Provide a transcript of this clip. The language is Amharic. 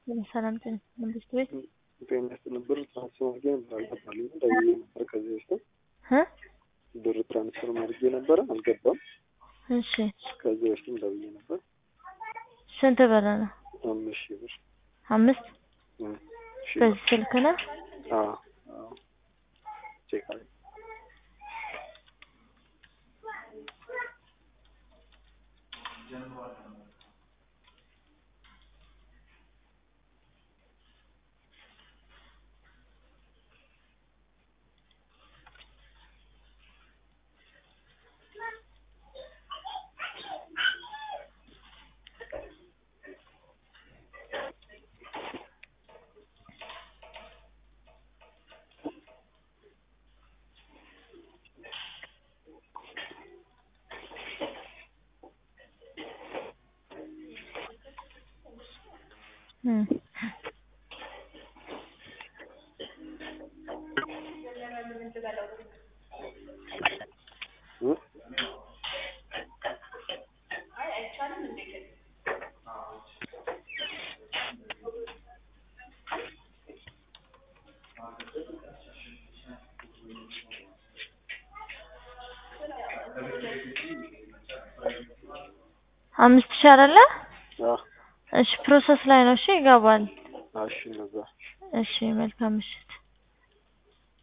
ሰላም ጤና መንግስት ቤት ጤና ይስጥልን። ብር ትራንስፈር አድርጌ ነበር አልገባልኝም። ደውዬ ነበር ከዚህ በፊት እ ብር ትራንስፈር አድርጌ ነበረ አልገባም። እሺ ከዚህ በፊትም ደውዬ ነበር። ስንት ብር ነው? አምስት ሺህ ብር አምስት እ ሺህ ብር በዚህ ስልክ ነው? አዎ አዎ ቼክ አድርጌ እ እ አምስት ሺህ አይደለ? አዎ እሺ ፕሮሰስ ላይ ነው። እሺ ይገባል። እሺ እነዛ እሺ መልካም ምሽት።